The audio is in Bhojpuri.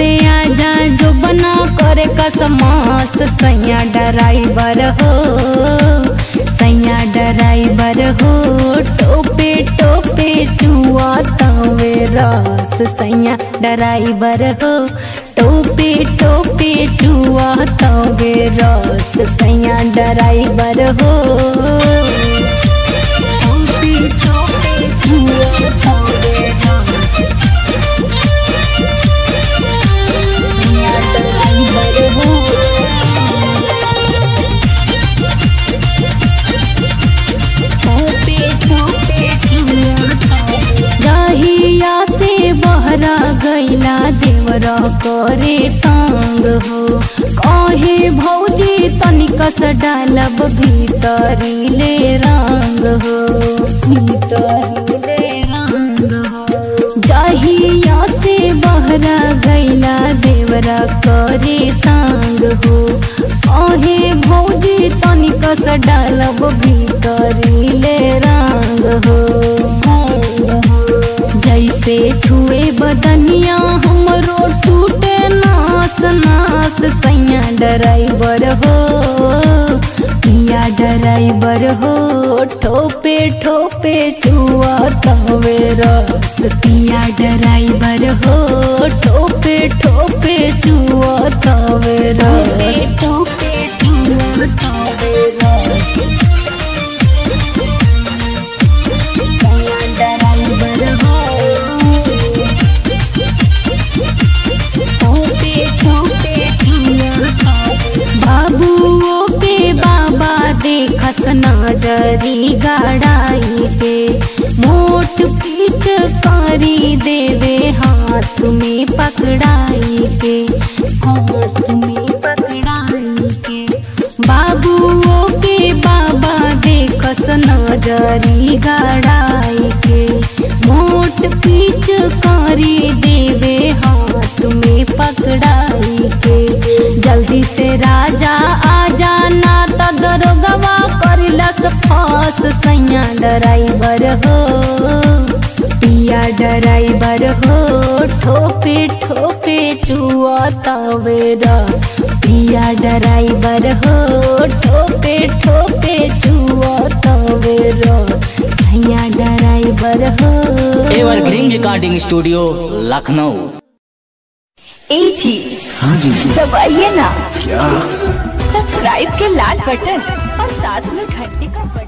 से आजा जो बना करे कसमास सैया ड्राइवर हो सैया ड्राइवर हो टोपे टोपे चुआ तवे रस सैया ड्राइवर हो टोपे टोपे चुआ तवे रस सैया ड्राइवर हो टोपे टोपे चुआ तवे रस सैया ड्राइवर हो जहिया से बहरा गैला देवरा करे तंग हो कहे भौजी तनिकस डालब भीतरी ले रंग हो भीतरी ले रंग हो जहिया से बहरा गैला देवरा करे तंग हो कहे भौजी तनिकस डालब भीतरी ले रंग हो जैसे छुए बदनिया हमरो टूटे नास नास सैया ड्राइवर हो पिया ड्राइवर हो ठोपे ठोपे चुआ तवे रस पिया ड्राइवर हो ठोपे ठोपे चुआ तवे रस ठोपे चुआ तवे रस सैया ड्राइवर हो ठोपे ठोपे चुआ बाबुओ के बाबा देखस नजरी गाड़ाई के मोट पीछ करी देवे हाथ में पकड़ाई के हाथ में पकड़ाई के बाबुओ के बाबा देखस नजरी गाड़ाई के मोट पीछ करी देवे हाथ में पकड़ाई के जल्दी से राजा आ जाना त दरोगवा करिलस फस सैया ड्राइवर हो पिया ड्राइवर हो ठोपे ठोपे चुआ तवेरा पिया ड्राइवर हो ठोपे ठोपे चुआ तवेरा सैया ड्राइवर हो एवरग्रीन रिकॉर्डिंग स्टूडियो लखनऊ ए जी हाँ जी दबाइए ना क्या सब्सक्राइब के लाल बटन और साथ में घंटी का बटन